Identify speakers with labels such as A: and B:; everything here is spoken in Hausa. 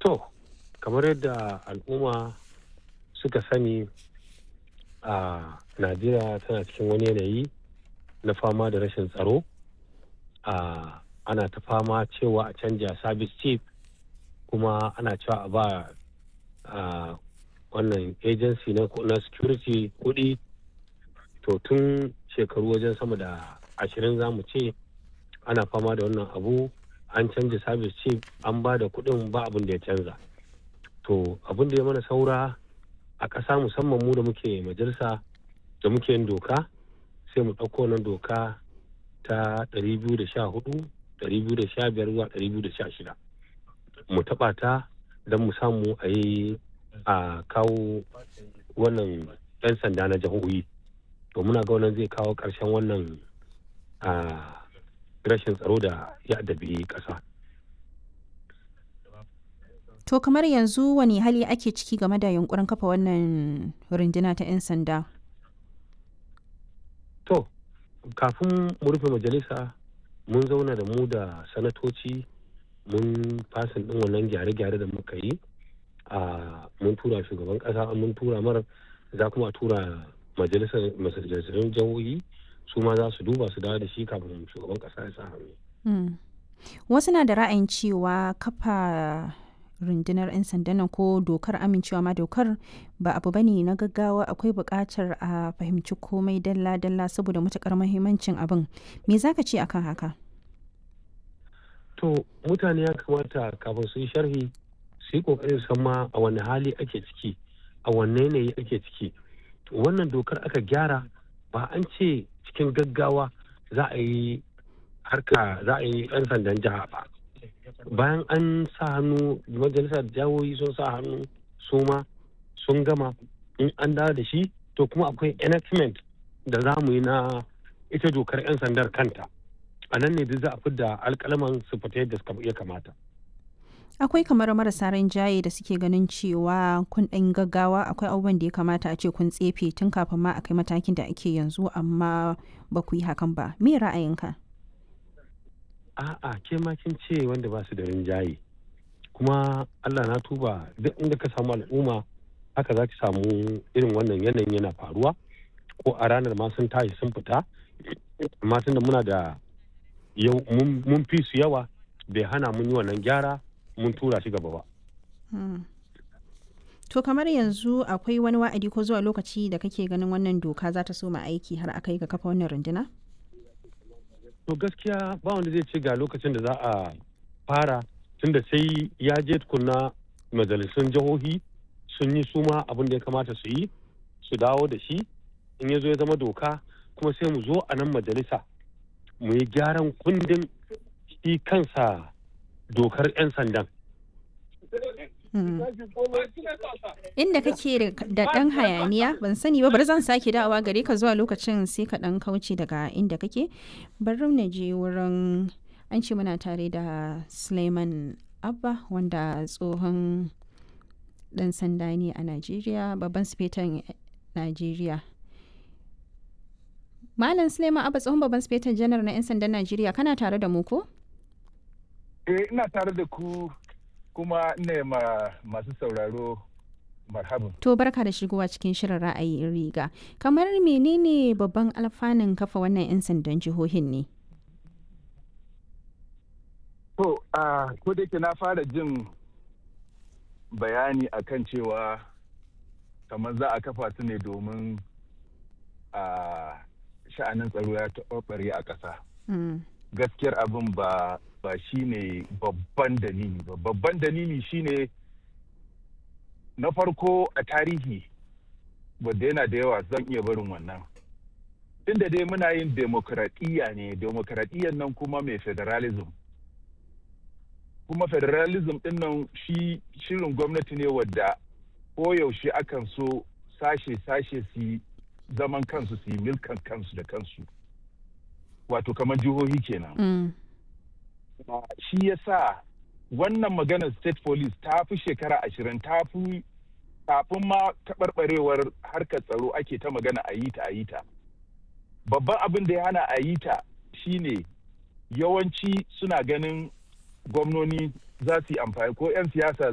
A: To, kamar yadda al'umma suka sani a Najeriya tana cikin wani yanayi na fama da rashin tsaro. a ana ta fama cewa a canja service chief kuma ana cewa a ba a wannan agency na, na security kuɗi to tun shekaru wajen sama da ashirin za mu ce ana fama da wannan abu an canja service chief an ba da kuɗin ba abin da ya canza to abin da ya mana saura a ƙasa musamman mu da muke majalisa da muke yin doka sai mu ɗauko wannan doka ta 214 215 zuwa 216 mu taɓa ta don mu samu a yi a kawo wannan 'yan sanda na jihohi to muna ga wannan zai kawo ƙarshen wannan rashin tsaro da ya addabi ƙasa.
B: To kamar yanzu wani hali ake ciki game da yunkurin kafa wannan runduna ta 'yan sanda?
A: To, kafin mu rufe majalisa mun zauna da mu da sanatoci mun fasin ɗin wannan gyare-gyare da muka yi a mun tura shugaban ƙasa mun tura mara za kuma a tura majalisar majalisar jihohi su ma za su duba su dawo da shi kafin shugaban ƙasa ya sa hannu.
B: Wasu na da ra'ayin cewa kafa rundunar 'yan sandan nan ko dokar amincewa ma dokar ba abu bane na gaggawa akwai buƙatar a fahimci komai dalla-dalla saboda matuƙar muhimmancin abin me zaka ce akan haka
A: to mutane ya kamata kafin su yi sharhi su yi ƙoƙarin san ma a wani hali ake ciki a wanne yanayi ake ciki wannan dokar aka gyara ba an ce cikin gaggawa za a yi harka za a yi 'yan sandan jiha ba bayan an sa hannu majalisar jawoyi sun sa hannu su ma sun gama in an dawo da shi to kuma akwai enactment da za mu yi na ita dokar 'yan sandar kanta a nan ne duk za a fidda alkalaman su fita yadda suka ya kamata
B: akwai kamar marasa rinjaye da suke ganin cewa kun ɗan gaggawa akwai abubuwan da ya kamata a ce kun tsefe tun kafin ma a kai matakin da ake yanzu amma ba ku yi hakan ba me ra'ayinka
A: a'a ke ma kin ce wanda ba su da rinjaye kuma Allah na tuba duk inda ka samu al'umma haka za ki samu irin wannan yanayin yana faruwa ko a ranar ma sun tashi sun fita amma tunda muna da yau mun fi su yawa bai hana mun yi wannan gyara mun tura shi gaba ba.
B: To kamar yanzu akwai wani wa'adi ko zuwa lokaci da kake ganin wannan doka za ta soma aiki har aka yi ga kafa wannan runduna?
A: to gaskiya ba wanda zai ce ga lokacin da za a fara tunda sai ya je tukunna majalisun jihohi sun yi suma abin da ya kamata su yi su dawo da shi in ya zo ya zama doka kuma sai mu zo a nan majalisa mu yi gyaran kundin shi kansa dokar 'yan sandan
B: Inda kake da ɗan hayaniya ban sani ba bari zan sake dawowa gare ka zuwa lokacin sai ka ɗan kauce daga inda kake bari na je wurin an ce muna tare da Suleiman Abba wanda tsohon ɗan sanda ne a Najeriya babban sifetan Najeriya. Malam Suleiman Abba tsohon babban sifetan janar na 'yan sandan Najeriya kana tare da mu ko?
C: Eh ina tare da ku kuma ne ma masu sauraro marhaban.
B: To barka da shigowa cikin shirin ra'ayin riga. Kamar menene babban alfanun kafa wannan 'yan sandan jihohin ne?
C: To, a ko da na fara jin bayani akan cewa kamar za a kafa su ne domin a sha'anin tsaro ya taɓarɓare a ƙasa. Gaskiyar abin ba ba shi ne babban dalili ba babban dalili shine na farko a tarihi wadda yana da yawa zan iya barin wannan inda dai muna yin demokradiyya ne demokradiyyar nan kuma mai federalism kuma federalism din nan shi shirin gwamnati ne wadda koyaushe akan so sashe-sashe su zaman kansu su yi milkan kansu da kansu wato kamar jihohi kenan
B: Mm.
C: Uh, shi ya sa wannan maganar state police ta fi shekara ashirin ta fi kafin ma taɓarɓarewar harkar tsaro ake ta magana a yi ta a yi ta babban abin da ya hana a yi ta shine yawanci suna ganin gwamnoni za su yi amfani ko 'yan siyasa